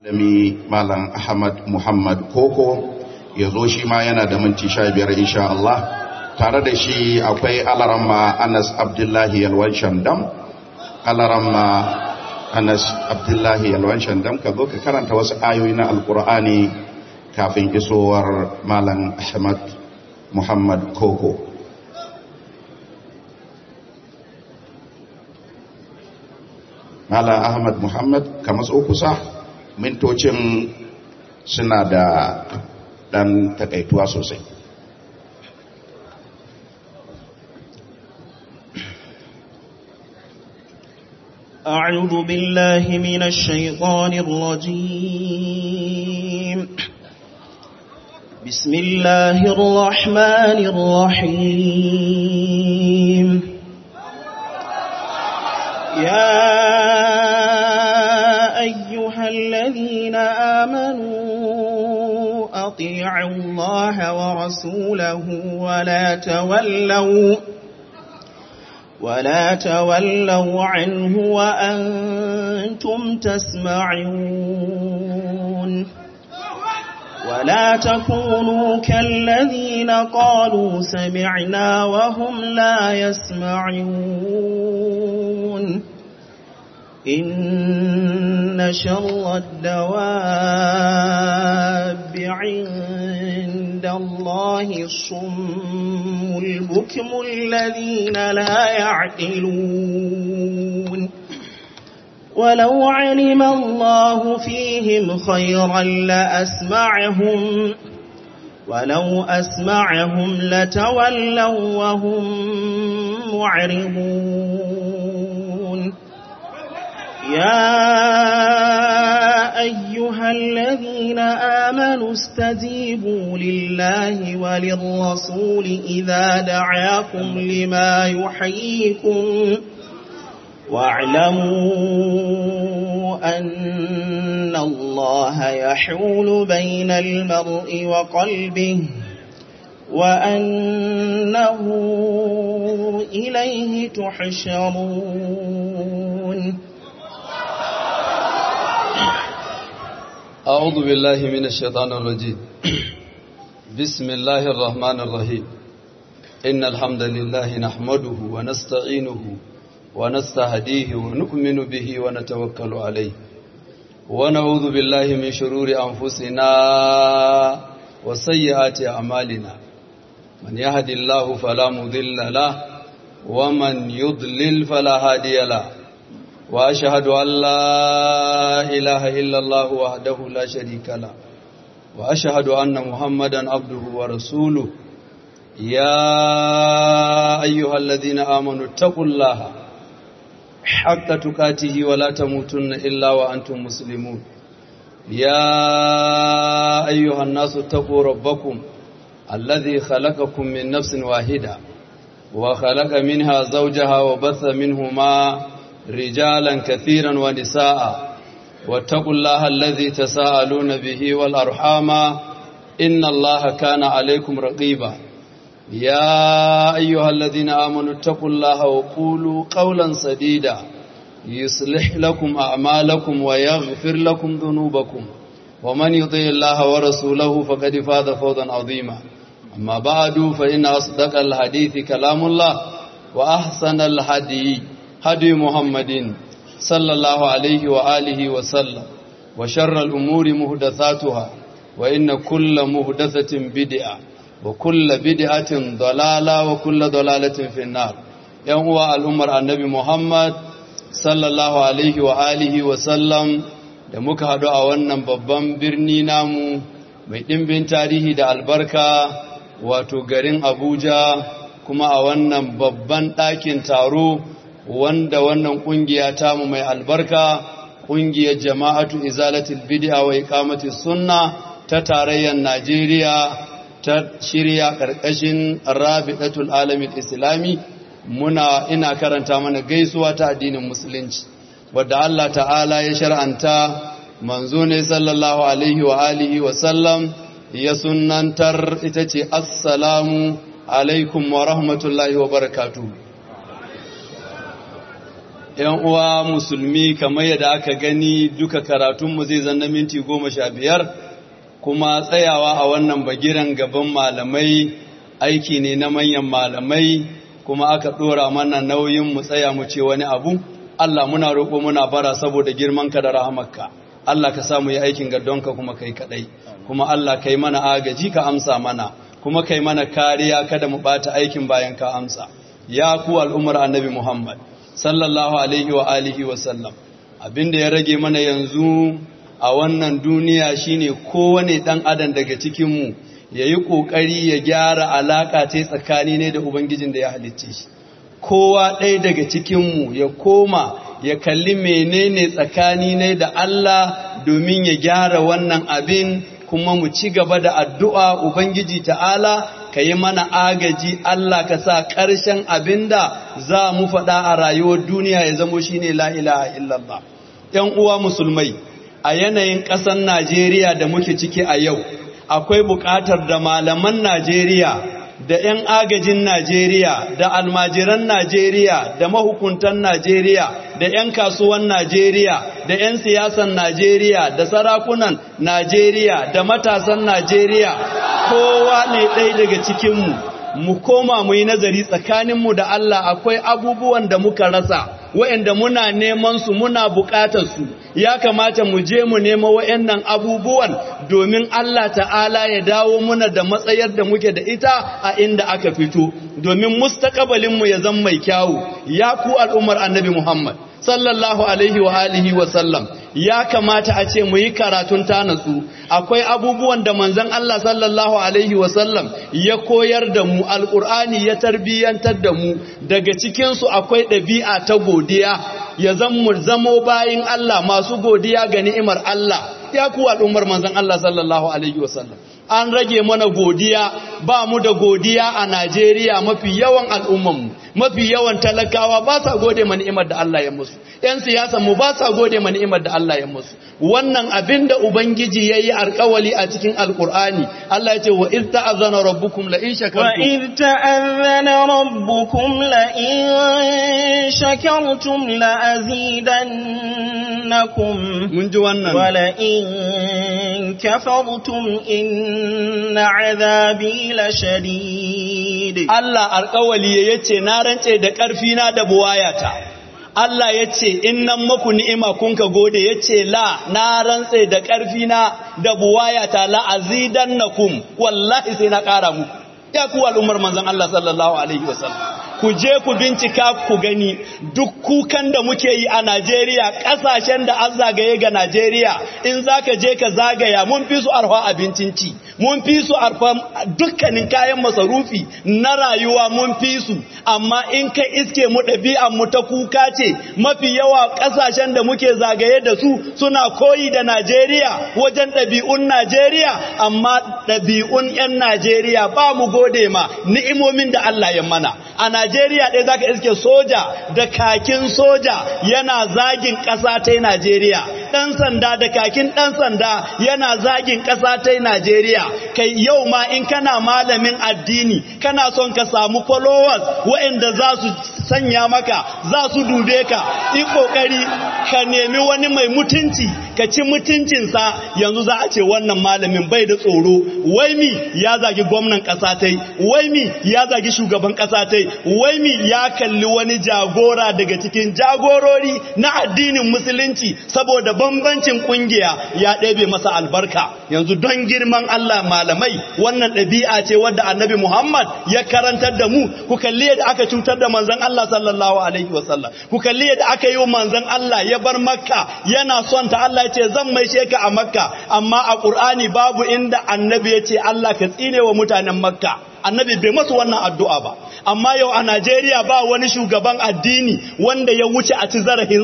Dami Malam Ahmad Muhammad Koko ya zo shi ma yana da minti sha biyar insha Allah tare da shi akwai alaramma Anas Abdullahi Yalwan Shandam alaramma Anas Abdullahi Yalwan Shandam ka zo ka karanta wasu ayoyi na Alkur'ani kafin isowar Malam Ahmad Muhammad Koko Malam Ahmad Muhammad ka matso kusa mintocin suna da ɗan takaituwa sosai أعوذ بالله من الشيطان الرجيم بسم الله الرحمن الرحيم يا أيها الذين آمنوا أطيعوا الله ورسوله ولا تولوا ولا تولوا عنه وأنتم تسمعون ولا تكونوا كالذين قالوا سمعنا وهم لا يسمعون إن شر الدواب عند الله الصم البكم الذين لا يعقلون ولو علم الله فيهم خيرا لأسمعهم ولو أسمعهم لتولوا وهم معرضون يا أيها الذين آمنوا استجيبوا لله وللرسول إذا دعاكم لما يحييكم واعلموا أن الله يحول بين المرء وقلبه وأنه إليه تحشرون أعوذ بالله من الشيطان الرجيم بسم الله الرحمن الرحيم إن الحمد لله نحمده ونستعينه ونستهديه ونؤمن به ونتوكل عليه ونعوذ بالله من شرور أنفسنا وسيئات أعمالنا من يهد الله فلا مضل له ومن يضلل فلا هادي له وأشهد أن لا إله إلا الله وحده لا شريك له وأشهد أن محمدا عبده ورسوله يا أيها الذين آمنوا اتقوا الله حق تكاته ولا تموتن إلا وأنتم مسلمون يا أيها الناس اتقوا ربكم الذي خلقكم من نفس واحدة وخلق منها زوجها وبث منهما رجالا كثيرا ونساء واتقوا الله الذي تساءلون به والأرحام إن الله كان عليكم رقيبا يا أيها الذين آمنوا اتقوا الله وقولوا قولا سديدا يصلح لكم أعمالكم ويغفر لكم ذنوبكم ومن يطيع الله ورسوله فقد فاز فوزا عظيما أما بعد فإن أصدق الحديث كلام الله وأحسن الهدي هدي محمد صلى الله عليه وآله وسلم وشر الأمور مهدثاتها وإن كل مهدثة بدعة وكل بدعة ضلالة وكل ضلالة في النار يوم الأمر النبي محمد صلى الله عليه وآله وسلم da muka haɗu a wannan babban birni namu mai ɗimbin tarihi da albarka wato garin abuja kuma a wannan babban ɗakin taro wanda wannan kungiya tamu mai albarka kungiyar jama'atu izalatul bid'a wa iqamati sunna ta tarayyar Najeriya ta shirya karkashin Rabi'atul Alamin Islami muna ina karanta mana gaisuwa ta addinin musulunci wadda Allah ta'ala ya shar'anta manzo ne sallallahu alaihi wa alihi wa sallam ya sunnantar ita ce assalamu alaikum wa rahmatullahi wa barakatuh ‘yan uwa musulmi kamar yadda aka gani duka karatunmu zai zanna minti goma sha biyar kuma tsayawa a wannan bagiran gaban malamai aiki ne na manyan malamai kuma aka ɗora mana nauyin mu tsaya mu ce wani abu Allah muna roƙo muna bara saboda girmanka da rahamarka Allah ka samu yi aikin gadonka kuma kai kaɗai kuma Allah kai mana agaji ka amsa mana kuma kai mana kariya kada mu ɓata aikin bayan ka amsa ya ku al'ummar annabi Muhammad sallallahu alaihi wa alihi wa sallam abinda ya rage mana yanzu a wannan duniya shine kowane dan adam daga cikin mu yayi kokari ya gyara alaka ta tsakani ne da ubangijin da ya halicce shi kowa ɗaya daga cikin mu ya koma ya kalli menene tsakani ne da Allah domin ya gyara wannan abin kuma mu ci gaba da addu'a ubangiji ta'ala ka yi mana agaji Allah ka sa ƙarshen abinda za mu faɗa a rayuwar duniya ya zamo shi ne la'ilaha illallah. ‘Yan uwa musulmai, a yanayin ƙasar Najeriya da muke ciki a yau, akwai buƙatar da malaman Najeriya, da ‘yan agajin Najeriya, da almajiran Najeriya, da mahukuntan Najeriya, da ‘yan kasuwan Najeriya, da ‘yan siyasan Najeriya, da sarakunan Najeriya, da matasan Najeriya, kowa ne ɗaya daga cikinmu, mu koma mu yi nazari tsakaninmu da Allah akwai abubuwan da muka rasa, wa'yanda muna neman su muna buƙatar su, ya kamata mu je mu nema wa'yannan abubuwan domin Allah ta'ala ya dawo muna da matsayar da muke da ita a inda aka fito, domin mustakabalinmu ya zama mai kyawu, ya ku al'ummar annabi Muhammad. sallallahu alaihi wa alihi wa sallam ya kamata a ce mu yi karatun tanatsu akwai abubuwan da manzon Allah sallallahu alaihi wa sallam ya koyar da mu alqur'ani ya tarbiyantar da mu daga cikin su akwai ɗabi'a ta godiya ya mu zamo bayin Allah masu godiya ga ni'imar Allah ya ku al'ummar manzon Allah sallallahu alaihi wa sallam an rage mana godiya ba mu da godiya a Najeriya mafi yawan al'ummanmu mafi yawan talakawa ba sa gode ma ni'imar da Allah ya musu ‘yan siyasan mu ba sa gode ma ni'imar da Allah ya musu wannan abin da Ubangiji ya yi alkawali a cikin Alƙur'ani Allah ya ce wa iz ta'azzana rabbukum la in shakartum wa iz ta'azzana rabbukum la in shakartum la azidannakum mun ji wannan wa la in kafartum inna azabi la shadid Allah alkawali yace na rantse da ƙarfi na da buwayata Allah ya ce, In nan maku ni'ima kun ka gode, ya ce, La, na rantse da ƙarfina da buwayata la'azidan na kum, wallahi sai na ƙara muku. Ya kuwa al'ummar manzan Allah sallallahu Alaihi wasallam. Ku je ku bincika ku gani duk kukan da muke yi a Najeriya, ƙasashen da an zagaye ga Najeriya, in za ka je ka zagaya mun fi su arfa abincin ci, mun fi su arfa dukkanin kayan masarufi na rayuwa mun fi su, amma in kai iske mu ɗabi'an mu ta kuka ce mafi yawa ƙasashen da muke zagaye da su suna koyi da Najeriya wajen ɗabi'un Najeriya amma ɗabi'un 'yan Najeriya ba mu gode ma ni'imomin da Allah ya mana a Najeriya ɗaya zaka iske soja da kakin soja yana zagin ƙasa ta Najeriya ɗan sanda da kakin ɗan sanda yana zagin ƙasa ta Najeriya kai yau ma in kana malamin addini kana son ka samu followers waɗanda za su sanya maka za su dube ka yi kokari ka nemi wani mai mutunci ka ci mutuncinsa yanzu za a ce wannan malamin bai da tsoro wai mi ya zagi gwamnan ƙasa tai wai mi ya zagi shugaban ƙasa tai wai mi ya kalli wani jagora daga cikin jagorori na addinin musulunci saboda bambancin kungiya ya ɗebe masa albarka yanzu don girman Allah malamai wannan ɗabi'a ce wadda annabi Muhammad ya karantar da mu ku kalli yadda aka cutar da manzon Allah sallallahu alaihi wasallam ku kalli yadda aka yi wa manzon Allah ya bar makka yana son ta Allah ya ce zan mai sheka a makka amma a Qur'ani babu inda annabi ya ce Allah ka tsine wa mutanen makka annabi bai masu wannan addu'a ba amma yau a Najeriya ba wani shugaban addini wanda ya wuce a ci zarafinsa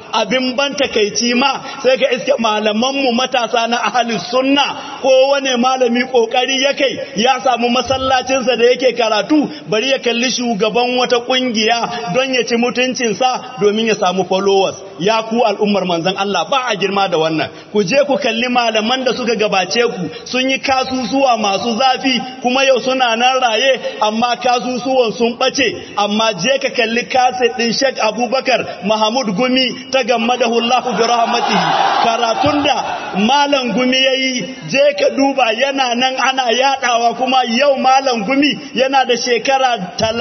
abin ban takaici ma sai ka iske malamanmu matasa na ahalus sunna ko wane malami kokari ya kai ya samu masallacinsa da yake karatu bari ya kalli shugaban wata kungiya don ya ci mutuncinsa domin ya samu followers ya ku al'ummar manzon Allah ba a girma da wannan ku je ku kalli malaman da suka gabace ku sun yi kasusuwa masu zafi kuma yau suna nan raye amma kasusuwan sun bace amma je ka kalli kaset din Sheikh Abubakar Mahmud Gumi ta gammadahu Allah bi rahmatihi karatun da malam Gumi yayi je ka duba yana nan ana yadawa kuma yau malam Gumi yana da shekara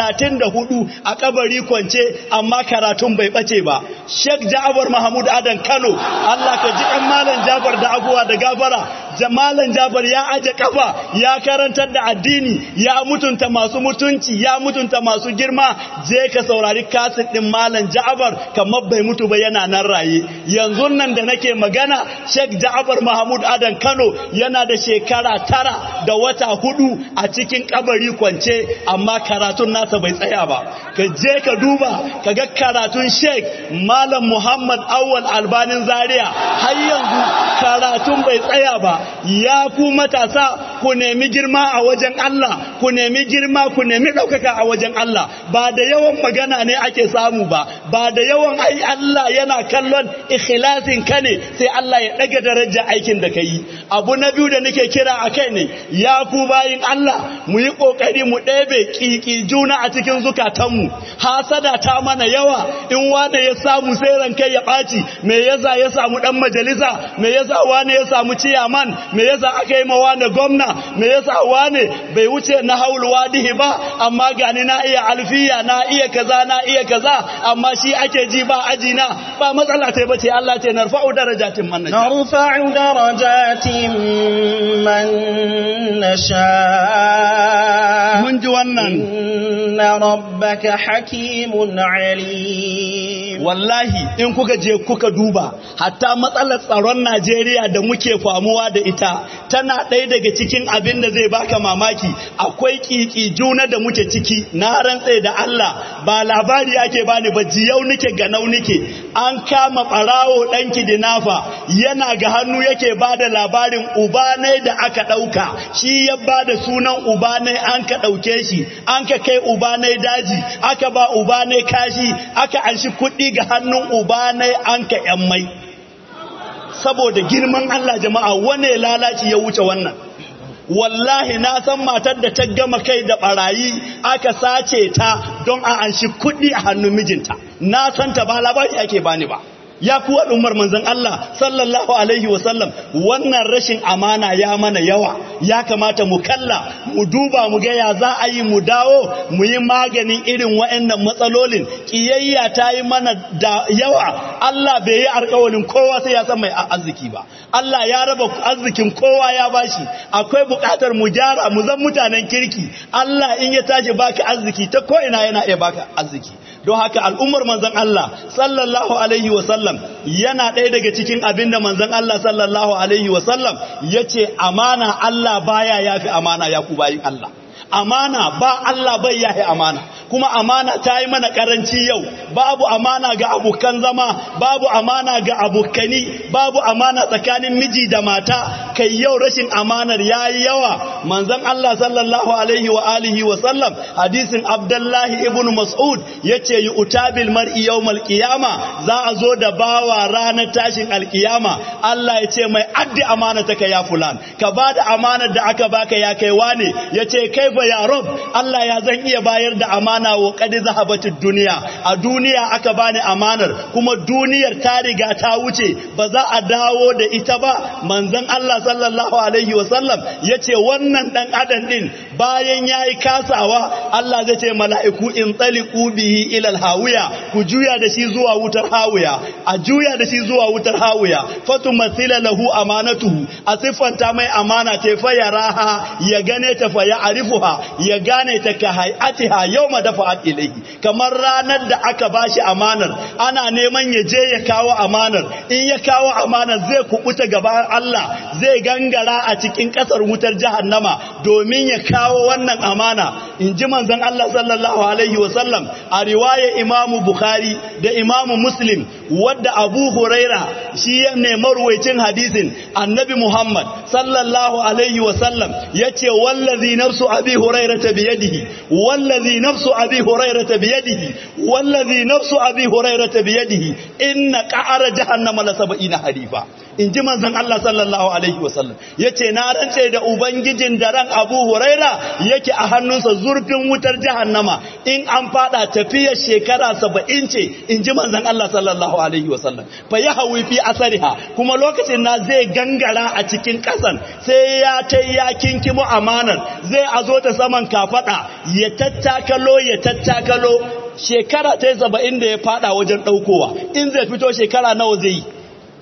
34 a kabari kwance amma karatun bai bace ba Sheikh Ja'far Mahmud Adan Kano Allah ka ji kan malam Jafar da abuwa da gafara Malam Jafar ya aje kafa ya karantar da addini ya mutunta masu mutunci ya mutunta masu girma je ka saurari kaset din malam Ja'far kamar bai mutu ba yana nan raye yanzu nan da nake magana Sheikh Ja'far Mahmud Adan Kano yana da shekara tara da wata hudu a cikin kabari kwance amma karatun nasa bai tsaya ba ka je ka duba ka ga karatun Sheikh Malam Muhammad Awwal Albanin Zaria har yanzu karatun bai tsaya ba ya ku matasa ku nemi girma a wajen Allah ku nemi girma ku nemi ɗaukaka a wajen Allah ba da yawan magana ne ake samu ba ba da yawan ai Allah yana kallon ikhlasin ka ne sai Allah ya ɗaga daraja aikin da ka yi abu na biyu da nake kira a kai ne ya ku bayin Allah mu yi ƙoƙari mu ɗebe ƙiƙi juna a cikin zukatanmu hasada ta mana yawa in wane ya samu sai ranka ya ɓaci me yasa ya samu ɗan majalisa me yasa wane ya samu ciyaman me yasa aka yi mawa da gwamna me yasa wane bai wuce na haulu wadihi ba amma gani na iya alfiya na iya kaza na iya kaza amma shi ake ji ba aji na ba matsala ta bace Allah ce narfa'u darajatin man nasha narfa'u darajatin man nasha mun ji wannan inna rabbaka hakimun alim wallahi in kuka je kuka duba hatta matsalar tsaron Najeriya da muke famuwa da ita tana ɗaya daga cikin abin da zai baka mamaki akwai kiki juna da muke ciki na rantse da Allah ba labari ake bani ba jiyau nike ga nau nike an kama ɓarawo ɗan kidinafa yana ga hannu yake ba da labarin ubanai da aka ɗauka shi ya ba da sunan ubanai an ka ɗauke shi an ka kai ubanai daji aka ba ubanai kashi aka anshi kuɗi ga hannun ubanai an ka ‘yan mai saboda girman Allah jama'a wane lalaci ya wuce wannan wallahi na san matar da ta gama kai da barayi aka sace ta don a anshi kuɗi a hannun mijinta na san ta ba labari ake bani ba ya kuwa umar manzon Allah sallallahu alaihi wasallam wannan rashin amana ya mana yawa ya kamata mu kalla mu duba mu ga ya za a yi mu dawo mu yi maganin irin waɗannan matsalolin kiyayya ta yi mana da yawa Allah bai yi alƙawarin kowa sai ya san mai arziki ba Allah ya raba arzikin kowa ya bashi akwai buƙatar mu gyara mu zan mutanen kirki Allah in ya tashi baka arziki ta ko ina yana iya baka arziki don haka al'ummar manzon Allah sallallahu alaihi wasallam yana ɗaya daga cikin abin da manzon Allah sallallahu alaihi wasallam ya ce amana Allah baya yafi amana ya ku bayin Allah amana ba Allah bai yahi amana kuma amana ta yi mana karanci yau babu amana ga abokan zama babu amana ga abokani babu amana tsakanin miji da mata kai yau rashin amanar yayi yawa manzon Allah sallallahu alaihi wa alihi wa sallam hadisin Abdullahi ibn Mas'ud yace utabil mar'i yawmal qiyama za a zo da bawa ranar tashin alkiyama Allah yace mai addi amana ta ya fulan ka bada amanar da aka baka ya kai wane yace kaifa ya rob Allah ya zan iya bayar da amana wa qad zahabatid duniya a duniya aka bani amanar kuma duniyar ta riga ta wuce ba za a dawo da ita ba manzon Allah sallallahu alaihi wasallam yace wannan dan adam din bayan yayi kasawa Allah zai ce mala'iku in taliqu bihi ila hawiya ku juya da shi zuwa wutar hawiya a juya da shi zuwa wutar hawiya fatu masila lahu amanatuhu a siffanta mai amana ta fa yaraha ya gane ta fa ya arifuha ya gane ta ka hayatiha yawma dafa'at ilayhi kamar ranar da aka bashi amanar ana neman ya je ya kawo amanar in ya kawo amanar zai kubuta gaban Allah zai gangara a cikin kasar wutar jahannama domin ya kawo kawo wannan amana in ji manzon Allah sallallahu alaihi wasallam a riwaya imamu Bukhari da imamu Muslim wadda Abu Huraira shi ne marwaicin hadisin annabi Muhammad sallallahu alaihi wasallam ya ce wallazi nafsu abi hurairata biyadihi wallazi nafsu abi hurairata biyadihi wallazi nafsu abi hurairata biyadihi inna qa'ara jahannama la sab'ina harifa in ji manzon Allah sallallahu alaihi wasallam yace na rantse da ubangijin da ran Abu Huraira yake a hannunsa zurfin wutar jahannama in an fada tafiyar shekara 70 ce in ji manzon Allah sallallahu alaihi wasallam fa yahwi fi asariha kuma lokacin na zai gangara a cikin kasan sai ya tai ya kinkimo amanar zai azo ta saman kafada ya tattakalo ya tattakalo shekara ta 70 da ya fada wajen daukowa in zai fito shekara nawa zai yi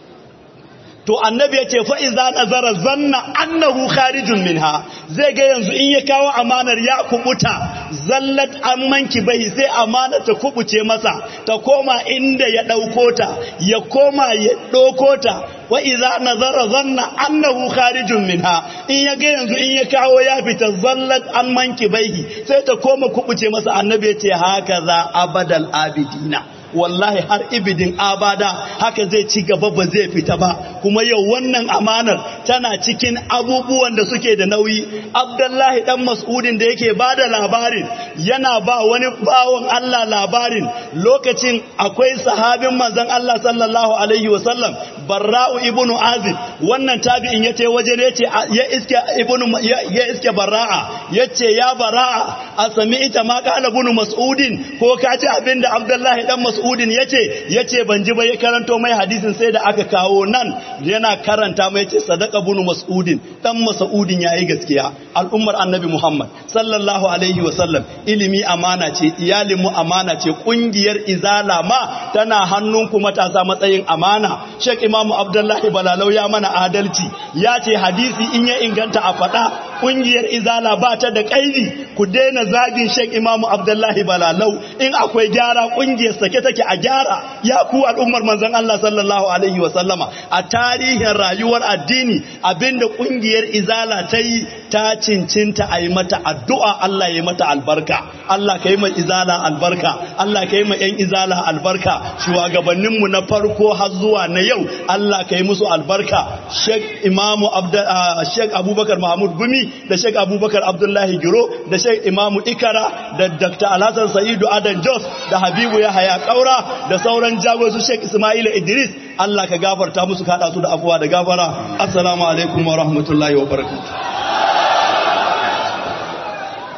to annabi ya ce fa'iza nazara zanna annahu kharijun minha zai ga yanzu in ya kawo amanar ya kubuta zallat an manki bai sai amanar ta kubuce masa ta koma inda ya ɗauko ta ya koma ya ɗauko ta wa'iza nazara zanna annahu kharijun minha in ya ga yanzu in ya kawo ya fita zallat an manki bai sai ta koma kubuce masa annabi ya ce haka za abadal abidina wallahi har ibidin abada haka zai ci gaba ba zai fita ba kuma yau wannan amanar tana cikin abubuwan da suke da nauyi abdullahi dan mas'udin da yake ba da labarin yana ba wani bawon Allah labarin lokacin akwai sahabin manzon Allah sallallahu alaihi wasallam barra'u ibnu azib wannan tabi'in yace waje ne yace ya iske ibnu ya iske barra'a yace ya barra'a a sami ita ma qala ibnu mas'udin ko ka ji abinda abdullahi dan mas'udin yace yace ban ji ba ya karanto mai hadisin sai da aka kawo nan yana karanta mai yace sadaka ibnu mas'udin dan mas'udin yayi gaskiya al'ummar annabi muhammad sallallahu alaihi wasallam ilimi amana ce iyalin mu amana ce kungiyar izala ma tana hannunku matasa matsayin amana Sheikh Imamu Abdullahi Balalau ya mana adalci ya ce hadisi in ya inganta a faɗa ƙungiyar izala ba ta da ƙaidi ku daina zagin Sheikh Imamu Abdullahi Balalau in akwai gyara ƙungiyar sake take a gyara ya ku al'ummar manzon Allah sallallahu alaihi wa sallama a tarihin rayuwar addini abinda ƙungiyar izala ta yi ta cincinta a yi mata addu'a Allah ya yi mata albarka Allah ka yi ma izala albarka Allah ka yi ma 'yan izala albarka shugabanninmu na farko har zuwa na yau Allah ka yi musu albarka Sheikh Imamu Sheikh Abubakar Mahmud Gumi da Sheikh Abubakar Abdullahi Giro da Sheikh Imamu Ikara da Dr. Alhassan Sa'idu Adan Jos da Habibu Yahaya Kaura da sauran jagosu Sheikh Ismail Idris Allah ka gafarta musu kada su da afuwa da gafara assalamu alaikum wa rahmatullahi wa barakatuh